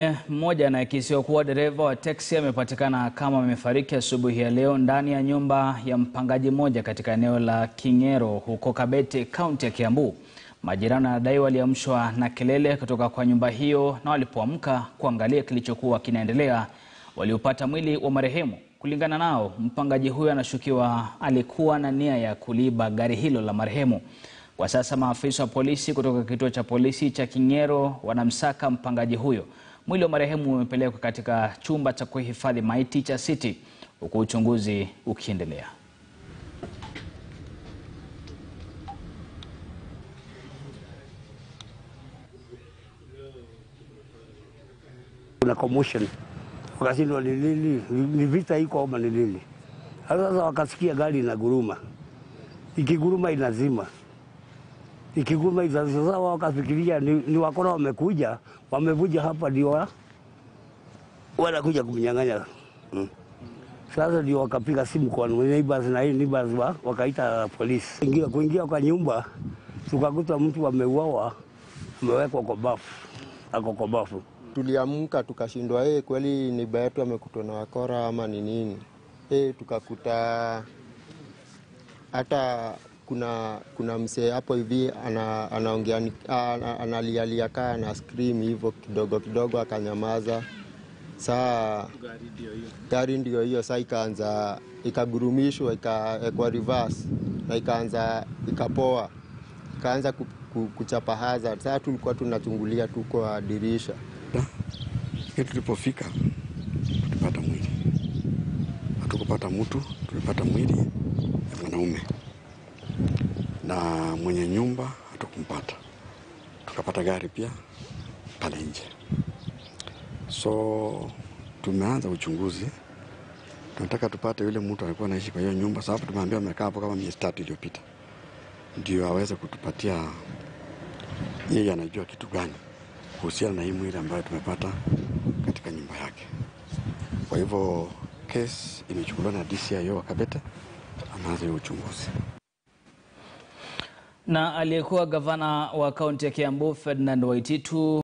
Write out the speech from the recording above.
Mmoja anayekisiwa kuwa dereva wa teksi amepatikana kama amefariki asubuhi ya leo ndani ya nyumba ya mpangaji mmoja katika eneo la King'ero huko Kabete, kaunti ya Kiambu. Majirani wanadai waliamshwa na kelele kutoka kwa nyumba hiyo na walipoamka kuangalia kilichokuwa kinaendelea, waliupata mwili wa marehemu. Kulingana nao, mpangaji huyo anashukiwa alikuwa na nia ya kuliiba gari hilo la marehemu. Kwa sasa maafisa wa polisi kutoka kituo cha polisi cha King'ero wanamsaka mpangaji huyo. Mwili wa marehemu umepelekwa katika chumba cha kuhifadhi maiti cha City huku uchunguzi ukiendelea. Kuna commotion wakashindwa ni nini, ni vita iko ama ni nini? Sasa wakasikia gari inaguruma, ikiguruma inazima, ikiguruma inazima. Sasa wakafikiria ni, ni wakora wamekuja, wamevuja hapa ndio wa- wanakuja kumnyang'anya mm. Sasa ndio wakapiga simu kwa neighbors na hii neighbors wa, wakaita polisi. Ingia, kuingia kwa nyumba tukakuta mtu ameuawa, amewekwa kwa bafu, ako kwa bafu. Tuliamka tukashindwa, eh, kweli neiba yetu amekutwa na wakora ama ni nini? Eh, tukakuta hata kuna kuna msee hapo hivi ana, anaongea ni- ana- analialia kaa na scream hivyo kidogo kidogo, akanyamaza. Saa gari ndio hiyo, saa ikaanza ikagurumishwa, ikawekwa reverse na ikaanza ikapoa, ikaanza ku, ku, kuchapa hazard. Saa tulikuwa tunachungulia tu kwa dirisha Lakini tulipofika tulipata mwili, hatukupata mtu, tulipata mwili ya mwanaume na mwenye nyumba hatukumpata. Tukapata gari pia pale nje, so tumeanza uchunguzi. Tunataka tupate yule mtu alikuwa anaishi kwa hiyo nyumba, sababu tumeambia amekaa hapo kama miezi tatu iliyopita, ndio aweze kutupatia yeye anajua kitu gani kuhusiana na hii mwili ambayo tumepata katika nyumba yake. Kwa hivyo kesi imechukuliwa na DCIO wa Kabete, anaanza hiyo uchunguzi. Na aliyekuwa gavana wa kaunti ya Kiambu Ferdinand Waititu